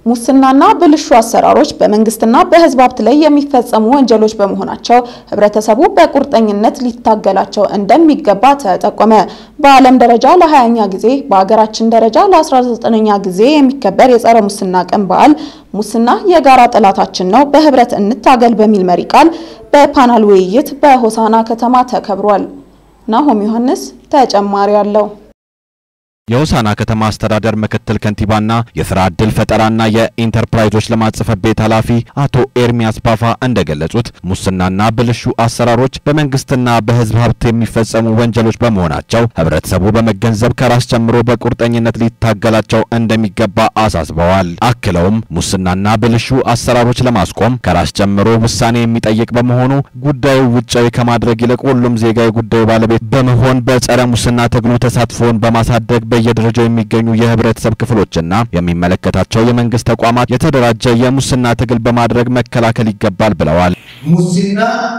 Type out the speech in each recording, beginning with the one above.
ሙስናና ብልሹ አሰራሮች በመንግስትና በሕዝብ ሀብት ላይ የሚፈጸሙ ወንጀሎች በመሆናቸው ህብረተሰቡ በቁርጠኝነት ሊታገላቸው እንደሚገባ ተጠቆመ። በዓለም ደረጃ ለ20ኛ ጊዜ በሀገራችን ደረጃ ለ19ኛ ጊዜ የሚከበር የጸረ ሙስና ቀን በዓል ሙስና የጋራ ጠላታችን ነው፣ በህብረት እንታገል በሚል መሪ ቃል በፓናል ውይይት በሆሳና ከተማ ተከብሯል። ናሆም ዮሐንስ ተጨማሪ አለው። የሆሳና ከተማ አስተዳደር ምክትል ከንቲባና የስራ ዕድል ፈጠራና የኢንተርፕራይዞች ልማት ጽሕፈት ቤት ኃላፊ አቶ ኤርሚያስ ባፋ እንደገለጹት ሙስናና ብልሹ አሰራሮች በመንግስትና በህዝብ ሀብት የሚፈጸሙ ወንጀሎች በመሆናቸው ህብረተሰቡ በመገንዘብ ከራስ ጀምሮ በቁርጠኝነት ሊታገላቸው እንደሚገባ አሳስበዋል። አክለውም ሙስናና ብልሹ አሰራሮች ለማስቆም ከራስ ጀምሮ ውሳኔ የሚጠይቅ በመሆኑ ጉዳዩ ውጫዊ ከማድረግ ይልቅ ሁሉም ዜጋ የጉዳዩ ባለቤት በመሆን በጸረ ሙስና ትግሉ ተሳትፎውን በማሳደግ በየደረጃው የሚገኙ የህብረተሰብ ክፍሎችና የሚመለከታቸው የመንግስት ተቋማት የተደራጀ የሙስና ትግል በማድረግ መከላከል ይገባል ብለዋል። ሙስና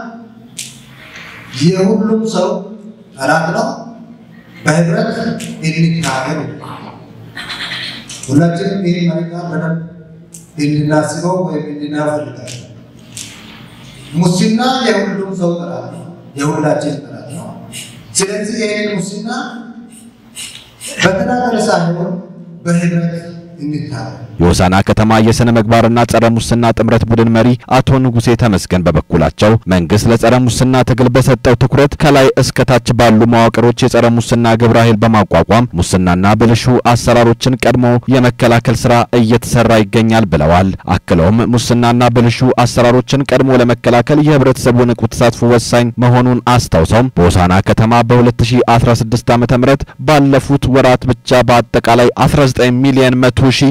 የሁሉም ሰው ጠላት ነው። በህብረት እንታገል። ሁላችንም ይህ መሪ ቃል በደንብ እንድናስበው ወይም እንድናፈልጋል። ሙስና የሁሉም ሰው ጠላት ነው፣ የሁላችን ጠላት ነው። ስለዚህ ይህን ሙስና በተናጠል ሳይሆን በህብረት እንታገል። የሆሳና ከተማ የሥነ ምግባርና ጸረ ሙስና ጥምረት ቡድን መሪ አቶ ንጉሴ ተመስገን በበኩላቸው መንግስት ለጸረ ሙስና ትግል በሰጠው ትኩረት ከላይ እስከ ታች ባሉ መዋቅሮች የጸረ ሙስና ግብረ ኃይል በማቋቋም ሙስናና ብልሹ አሰራሮችን ቀድሞ የመከላከል ስራ እየተሰራ ይገኛል ብለዋል። አክለውም ሙስናና ብልሹ አሰራሮችን ቀድሞ ለመከላከል የህብረተሰቡ ንቁ ተሳትፎ ወሳኝ መሆኑን አስታውሰውም በሆሳና ከተማ በ2016 ዓ.ም ባለፉት ወራት ብቻ በአጠቃላይ 19 ሚሊዮን 100 ሺህ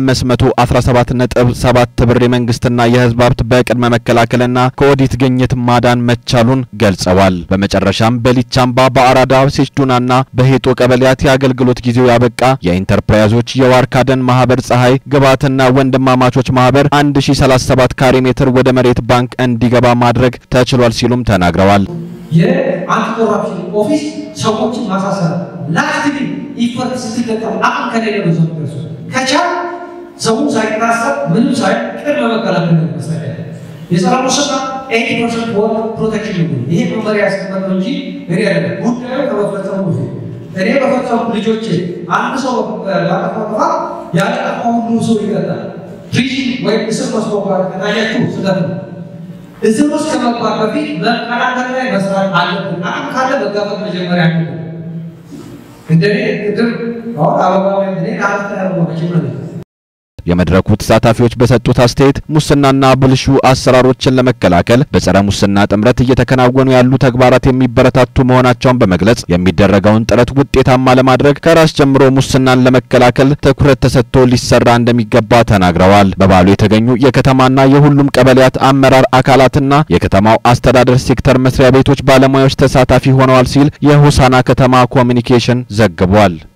517.7 ብር የመንግስትና የህዝብ ሀብት በቅድመ መከላከልና ከኦዲት ግኝት ማዳን መቻሉን ገልጸዋል። በመጨረሻም በሊቻምባ በአራዳ ሴችዱናና በሄጦ ቀበሌያት የአገልግሎት ጊዜው ያበቃ የኢንተርፕራይዞች የዋርካ ደን ማህበር ፀሐይ ግብዓትና ወንድማማቾች ማህበር 1037 ካሬ ሜትር ወደ መሬት ባንክ እንዲገባ ማድረግ ተችሏል ሲሉም ተናግረዋል። የአንቲኮራፕሽን ኦፊስ ሰዎችን ማሳሰር ላክቲቪ ኢፈርት ስትገጠም አቅም ከሌለ ነው ሰው ደርሱ ከቻል ሰው ሳይታሰብ ምንም ሳይ ቅድመ መከላከል ነው መስራት ያለ የጸረ ሙስና ኤቲ ፐርሰንት ወር ፕሮቴክሽን ነው። ይሄ መመሪያ ያስቀመጥ ነው እንጂ እኔ አይደለም ጉዳዩ ከመፈጸሙ በፊት እኔ በፈጸሙ ልጆቼ አንድ ሰው ባጠፋ ጥፋት ያጠፋ ሁሉ ሰው ይቀጣል። ፕሪዝን ወይም እስር መስኮባት ከታያችሁ ስህተት ነው። እስር ውስጥ ከመግባት በፊት መከላከል ላይ መስራት አለብን። አቅም ካለ መጋፈጥ መጀመሪያ አለብን። እንደኔ ቅድም አሁን አበባ እኔ ከአመት ያደርገ መጀመሪያ የመድረኩ ተሳታፊዎች በሰጡት አስተያየት ሙስናና ብልሹ አሰራሮችን ለመከላከል በጸረ ሙስና ጥምረት እየተከናወኑ ያሉ ተግባራት የሚበረታቱ መሆናቸውን በመግለጽ የሚደረገውን ጥረት ውጤታማ ለማድረግ ከራስ ጀምሮ ሙስናን ለመከላከል ትኩረት ተሰጥቶ ሊሰራ እንደሚገባ ተናግረዋል። በበዓሉ የተገኙ የከተማና የሁሉም ቀበሌያት አመራር አካላትና የከተማው አስተዳደር ሴክተር መስሪያ ቤቶች ባለሙያዎች ተሳታፊ ሆነዋል ሲል የሆሳና ከተማ ኮሚኒኬሽን ዘግቧል።